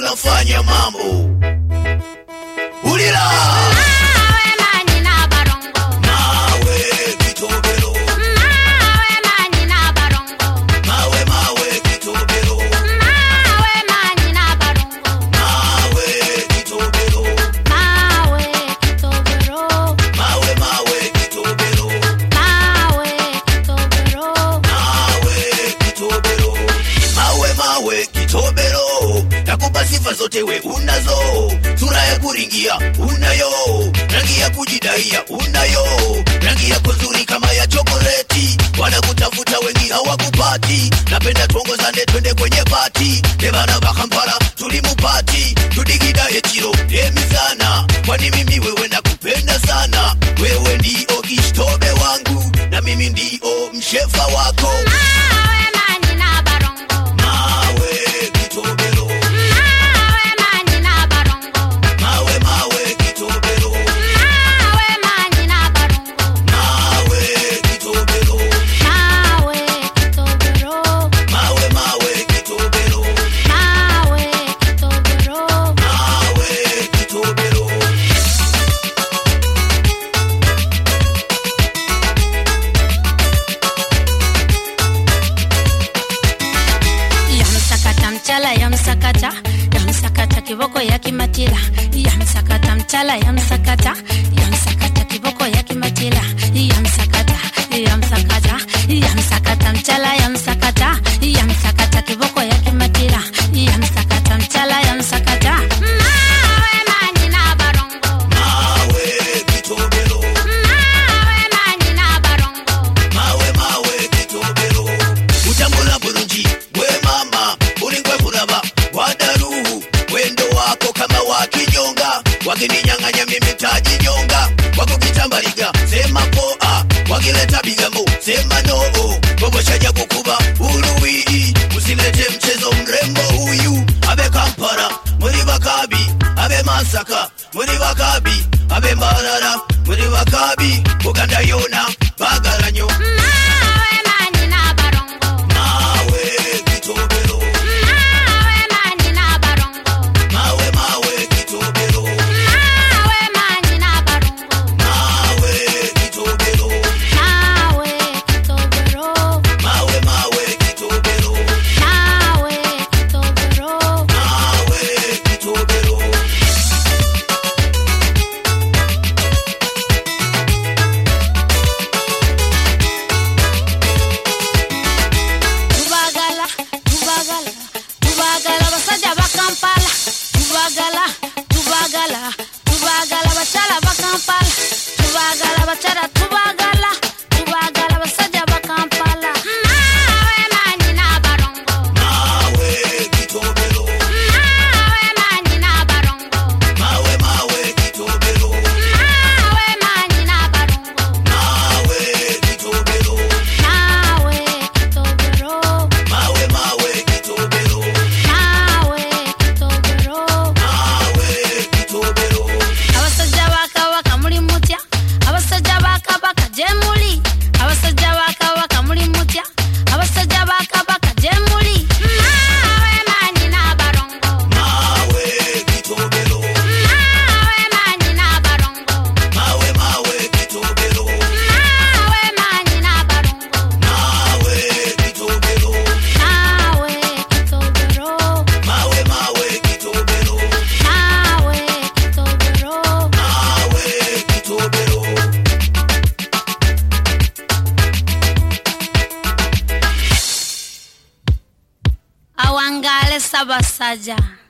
tunafanya mambo ulila Mawe manyina barongo. mawe kitobero Mawe manyina barongo. mawe mawe kitobero Mawe manyina barongo. mawe kitobero Mawe kitobero. mawe mawe kitobero Mawe kitobero. mawe kitobero mawe mawe kitobero nakupa sifa zote we unazo sura ya kuringia unayo rangi ya kujidaia unayo rangi yako nzuri kama ya chokoleti wanakutafuta wengi hawakupati napenda tuongozane twende kwenye pati nevana vakampala tulimupati tudigidaye chiro demi sana kwani mimi wewe nakupenda sana wewe ndio kishtobe wangu na mimi ndio mshefa wako Mawe manyina barongo. mawe kitobero Mawe manyina barongo. mawe mawe kitobero Mawe manyina barongo. mawe kitobero Mawe kitobero. mawe mawe kitobero Mawe kitobero. mawe kitobero yamsakata mchala yamsakata yamsakata kiboko yakimatila yamsakata mchala yamsakata yamsakata kiboko yakimatila yamsakata yamsakata yamsakata mchala yamsakata yamsakata kiboko yakimatila yamsakata mchala yamsakata mawe manyina barongo mawe kitobero mawe manyina barongo mawe mawe kitobero utambula bulungi gwe mama ulingwe kulaba wadaruhu wendo wako kama wakinyonga wakininyang'anya mimi tajinyonga wakukitambaliga sema poa wakileta bigamo sema noo boboshaja kukuba uluwii usilete mchezo mrembo huyu abe kampala muri bakabi abe masaka muri bakabi abe mbarara muri bakabi buganda yona bagaranyo mawe manyina barongo mawe kitobero mawe manyina barongo mawe mawe kitobero mawe manyina barongo mawe kitobero mawe kitobero mawe mawe kitobero mawe kitobero mawe kitobero tubagala tubagala tubagala basajja bakampala tubagala tubagala tubagala bakyala bakampala tubagala bakyala tubagala tubagala basajja bakampala mawe manyina barongo mawe kitobero mawe manyina barongo mawe mawe kitobero mawe manyina barongo mawe kitobero mawe kitobero mawe mawe kitobero mawe kitobero mawe kitobero abasajja ba kabaka muli mutya abasajja ba kabaka gye muli abasajja ba kabaka muli mutya abasajja ba kabaka gye muli mawe manyina barongo mawe kitobero mawe manyina barongo mawe mawe kitobero mawe manyina barongo mawe kitobero mawe kitobero mawe mawe kitobero mawe kitobero mawe kitobero awangale sabasajja